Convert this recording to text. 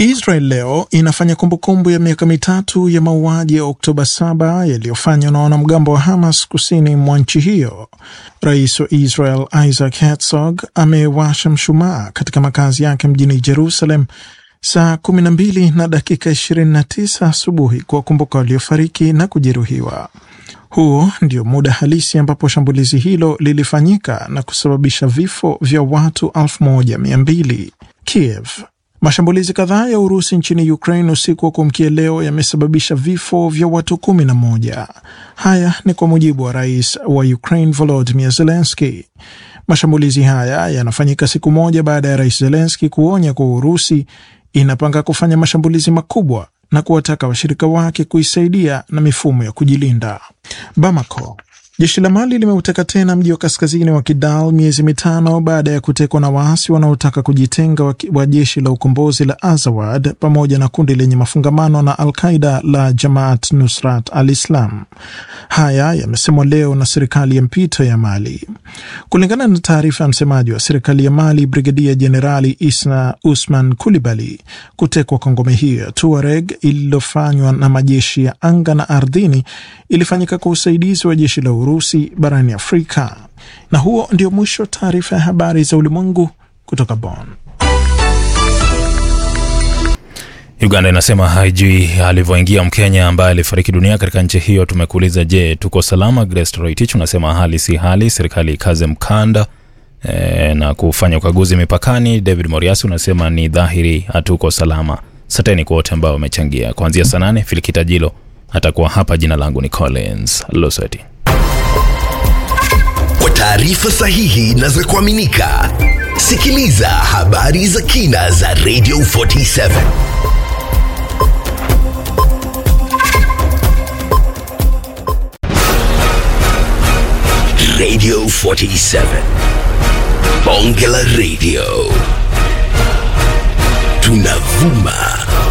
Israel leo inafanya kumbukumbu ya miaka mitatu ya mauaji ya Oktoba 7 yaliyofanywa na wanamgambo wa Hamas kusini mwa nchi hiyo. Rais wa Israel Isaac Herzog amewasha mshumaa katika makazi yake mjini Jerusalem saa 12 na dakika 29 asubuhi kuwakumbuka waliofariki na kujeruhiwa. Huo ndio muda halisi ambapo shambulizi hilo lilifanyika na kusababisha vifo vya watu 1200. Kiev Mashambulizi kadhaa ya Urusi nchini Ukraine usiku wa kuamkia leo yamesababisha vifo vya watu kumi na moja. Haya ni kwa mujibu wa rais wa Ukraine Volodymyr Zelensky. Mashambulizi haya yanafanyika siku moja baada ya rais Zelensky kuonya kuwa Urusi inapanga kufanya mashambulizi makubwa na kuwataka washirika wake kuisaidia na mifumo ya kujilinda. Bamako Jeshi la Mali limeuteka tena mji wa kaskazini wa Kidal miezi mitano baada ya kutekwa na waasi wanaotaka kujitenga wa, wa jeshi la ukombozi la Azawad pamoja na kundi lenye mafungamano na Al-Qaida la Jamaat Nusrat al-Islam. Haya yamesemwa leo na serikali ya mpito ya Mali. Kulingana na taarifa ya msemaji wa serikali ya Mali, Brigedia Jenerali Isna Usman Kulibali, kutekwa kwa ngome hiyo ya Tuareg ililofanywa na majeshi ya anga na ardhini ilifanyika kwa usaidizi wa jeshi la Urusi barani Afrika. Na huo ndio mwisho taarifa ya habari za ulimwengu kutoka Bonn. Uganda inasema haijui alivyoingia Mkenya ambaye alifariki dunia katika nchi hiyo. Tumekuuliza, je, tuko salama? Grace Roitich unasema hali si hali, serikali ikaze mkanda e, na kufanya ukaguzi mipakani. David Moriasi unasema ni dhahiri hatuko salama. Asanteni kwa wote ambao wamechangia. Kuanzia saa nane Filikita Jilo atakuwa hapa. Jina langu ni Collins Loseti. Kwa taarifa sahihi na za kuaminika, sikiliza habari za kina za Radio 47 Radio 47 Bonge la Radio tunavuma